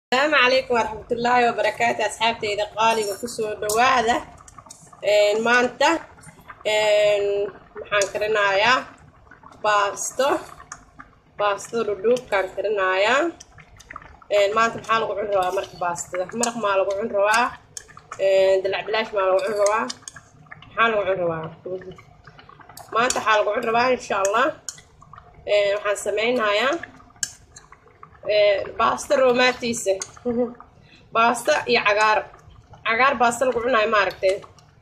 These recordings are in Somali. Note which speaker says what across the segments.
Speaker 1: asalaamu calaykum waraxmatullaahi wabarakaatu asxaabteyda qaaliga kusoo dhawaada maanta maxaan karinayaa baasto baasto dhudhuubkaan karinayaa maanta maxaa lagu cun rabaa marka baastada maraq maa lagu cun rabaa dalac bilaash maa lagu cun rabaa maxaa lagu cun rabaa maanta waxaa lagu cun rabaa insha allah waxaan sameynayaa baasta roomaatiisa baasta iyo cagaar cagaar baasta lagu cunayo maaragtay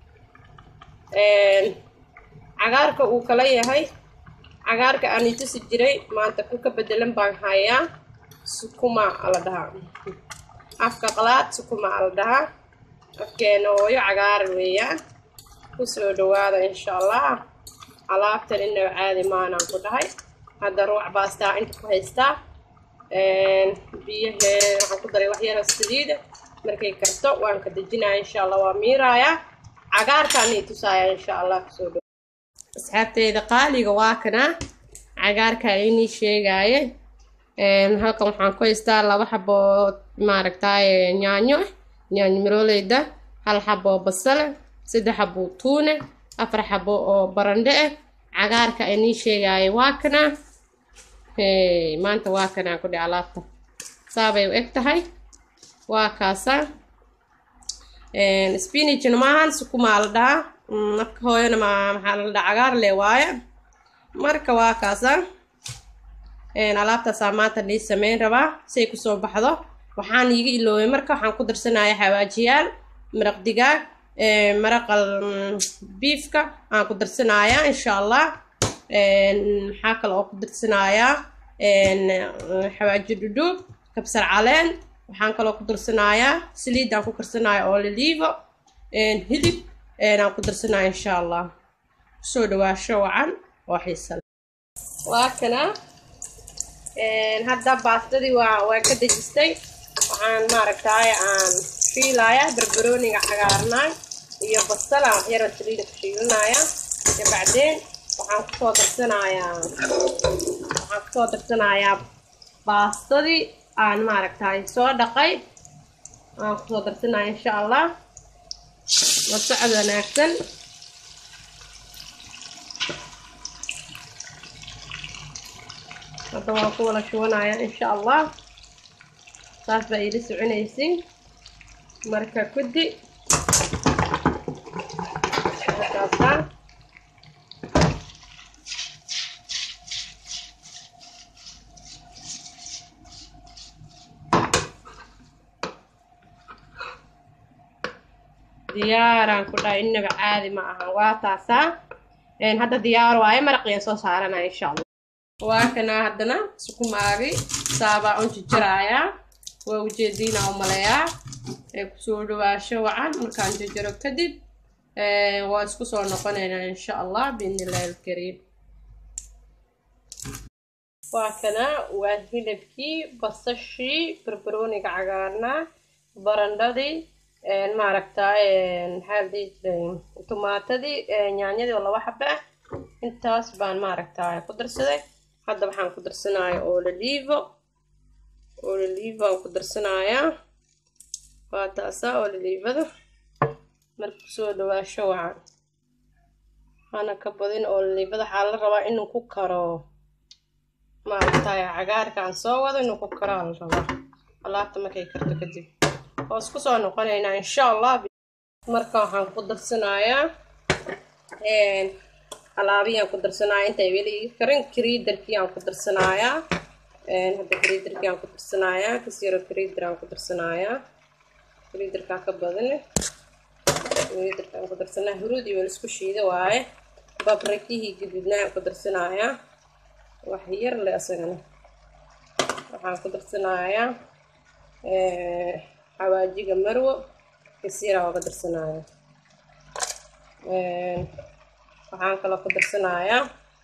Speaker 1: cagaarka uu kala yahay cagaarka aan itusi jiray maanta ku ka bedelan baan hayaa sukuma ala dhahaa afka qalaad sukuma ala dhahaa afkeena hooyo cagaar weeyaan kusoo dhawaada insha allah alaabtan inaba caadi maanaan ku dhahay hadda ruuc baastaa inta ku haystaa biyahee waxaan ku daray wax yaro saliida markay karto waan ka dejinaya insha allah waa miirayaa cagaarkaan ii tusaaya insha allah kusoo dhow asxaabteyda qaaliga waa kana cagaarkaa inii sheegaaye halkan waxaan ku haystaa laba xaboo maaragtaaye yaanyo ah yaanyo marooleyda hal xaboo basale saddex xaboo tuune afar xabo oo barandhe ah cagaarka inii sheegaaye waa kana maanta waa kanaa ku dhe alaabta saabay u eg tahay waa kaasa spinachna maahan sukumaa la dhahaa afka hooyana ma maxaa la dhaha cagaar le waaye marka waa kaasa alaabtaasaa maanta lii sameyn rabaa say kusoo baxdo waxaan iiga iloobay marka waxaan ku darsanaya xawaajiyaal maraq digaag maraqal biifka aan ku darsanayaa insha allah maxaa kale oo ku darsanayaa xawaaji dhudhuub kabsar caleen waxaan kaloo ku darsanayaa saliid aan ku karsanaya oo liliivo hilib aan ku darsanaya insha allah kusoo dhawaasho wacan oo xiisale waa kana hadda baastadii waa waa ka dejistay waxaan maaragtaaye aan shiilayaa barbarooniga cagaarnaay iyo basala waxyaro saliida ku shiilinaya iyo bacdeen waxaan kusoo darsanayaa waxaan kusoo darsanayaa baastadii aan maaragtay soo dhaqay aan kusoo darsanaya insha allah la socod wanaagsan hadda waan ku wada shubanaya insha allah saas baa iila soconaysin marka kuddi markaasa diyaaraan ku dhahay inaba caadi ma ahan waa taasaa hadda diyaar waaye maraqiyaan soo saaranaya insha allah waa kanaa haddana sukumaagi saabaa un jijiraayaa waa ujeediina u maleeyaa ee kusoo dhawaasho wacan markaan jijiro kadib waa isku soo noqonaynaa insha allah biidnillahi alkariim waa kanaa waa hilibkii basashii barbarooniga cagaarnaa barandhadii maaragtay maxaa la dhihi jiray tumaatadii yaanyadii oo laba xaba ah intaas baan maaragtay ku darsaday hadda waxaan ku darsanaya ololivo ololivo aan ku darsanayaa waa taasa ololivada marka kusoo dhawaasho wacan hana ka badin ololivada waxaa la rabaa inuu ku karo maaragtay cagaarka aan soo wado inuu ku karo aa la rabaa alaabta markay karto kadib oo isku soo noqonaynaa insha allah marka waxaan ku darsanayaa alaabiyaan ku darsanaya intay weli karin kriidarkii aan ku darsanayaa hadda kriidarkii aan ku darsanayaa kasiro kriidar aan ku darsanayaa kriidarkaa ka badan kriidarka aan ku darsanaya huruud iyo weli isku shiida waaye babrakihii gaduudnaa aan ku darsanayaa wax yar le asagana waxaan ku darsanayaa xawaajiga marwo kasiira ooga darsanaya waxaan kaloo ku darsanayaa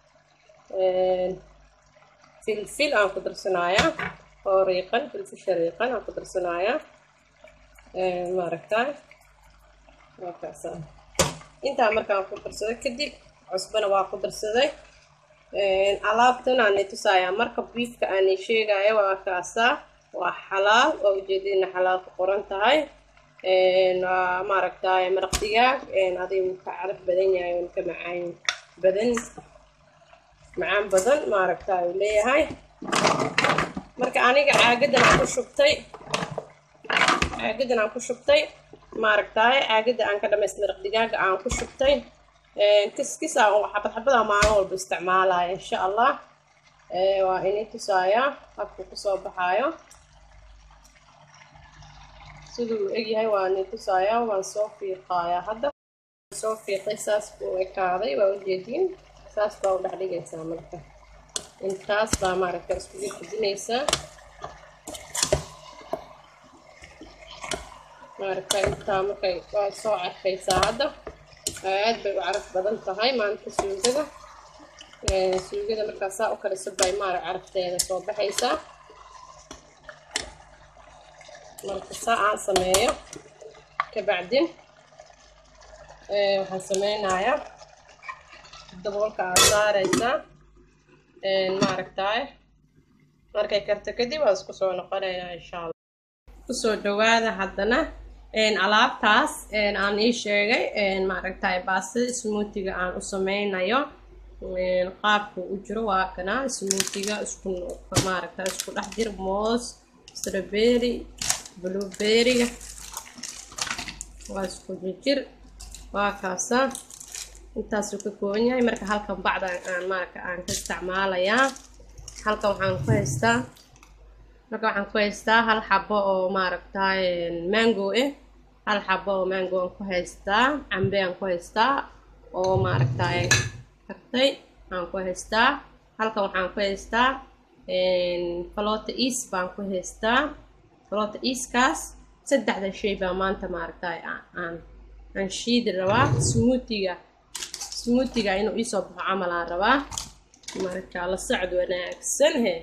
Speaker 1: filfil aan ku darsanayaa oo riiqan filfisha riiqan aan ku darsanayaa maaragtay waa kaasa intaa markaan ku darsaday kadib cusbana waa ku darsaday alaabtan aanay tusayaa marka biifka aanay sheegaya waa kaasaa waa xalaal waa ujeedina xalaal ku qoran tahay waa maaragtay maraq digaag adiga wuu ka caraf badan yahay wuu ka macaan badan macaan badan maaragtay uu leeyahay marka aniga caagadan aan ku shubtay caagadan aan ku shubtay maaragtay caagada aan ka dhamaystay maraq digaaga aan ku shubtay kiskis aan xabad xabada maalin walba isticmaalaya insha allah waa inay tusaaya habkuu kusoo baxaayo siduu u egyahay waa inay tusaaya waan soo fiiqayaa hadda soo fiiqay saas buu ekaaday waa ujeediin saas baa u dhex dhigaysaa marka intaas baa maaragta iskugu fidinaysaa maaragta intaa markay waa soo carfaysaa hadda aad bay u caraf badan tahay maanta suugada suugada markaa saa u kaliso bay maarag carafteeda soo baxaysaa marka saa aan sameeyo kabacdin waxaan sameynayaa daboolka aad saaraysaa maaragtaay markay karto kadib waa isku soo noqonaynaa insha allah kusoo dhawaada haddana alaabtaas aan ii sheegay maaragtay baastada smuutiga aan u sameynayo qaabku u jiro waa kana smuutiga isku maaragta isku dhex jir moos strawberry blueberryga waa isku jirjir waa kaasa intaasuu ka kooban yahay marka halkan bacda aan maaragta aan ka isticmaalayaa halkan waxaan ku haystaa marka waxaan ku haystaa hal xabo oo maaragtay mango eh hal xabo oo mango aan ku haystaa cambe aan ku haystaa oo maaragtay kartay aan ku haystaa halkan waxaan ku haystaa falota eas baan ku haystaa falota easkaas saddexda shay baa maanta maaragtay aan aan shiidi rabaa smoothiga smoothiga inuu iisoo baxo camal aan rabaa marka la socod wanaagsan he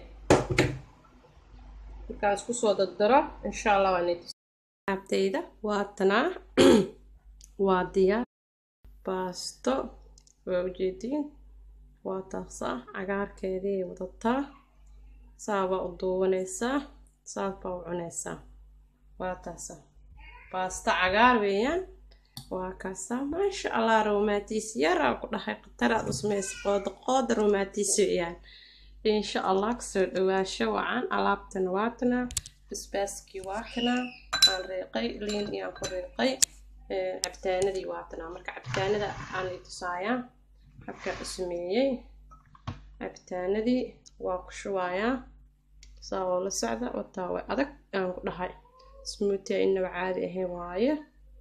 Speaker 1: markaan isku soo dardaro insha allah waan abtayda waa tanaa waa diyaar baasto waa ujeediin waa taasaa cagaarkeedii wadataa saa baa u duubanaysaa saas baa u cunaysaa waa taasaa baasto cagaar weeyaan waa kaasaa maasha allah romaatiis yaraa ku dhahay khataraad u samaysa qooda qooda romaatiis weeyaan insha allah kasoo dhawaasho wacan alaabtan waatana basbaaskii waatana aan reeqay liin iyaan ku reeqay cabitaanadii waatanaa marka cabitaanada aan i tusaayaa habka u sameeyey cabitaanadii waa ku shubayaa saa oo la socda wataa way adag aan ku dhahay smoothia inaba caadi ahayn waaye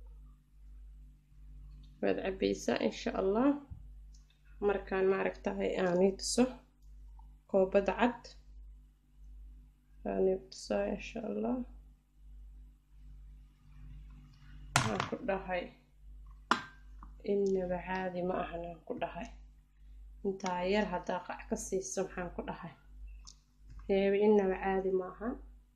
Speaker 1: waad cabaysaa insha allah markaan maaragtahay aan ii tuso koobada cad aan ii tusaa insha allah waxaan ku dhahay inaba caadi ma ahan aan ku dhahay intaa yar haddaa qac ka siiso maxaan ku dhahay heebe inaba caadi ma ahan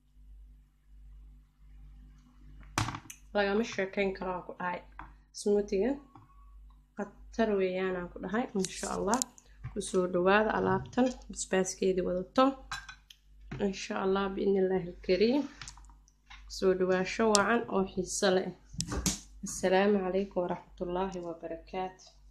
Speaker 1: lagama sheekeyn karo aan ku dhahay smootigan khatar weeyaanaan ku dhahay insha allah kusoo dhawaada alaabtan basbaaskeedii wadato insha allah biidni illaahi alkariim kusoo dhawaasho wacan oo xiiso leh assalaamu calaykum waraxmatullaahi wabarakaatu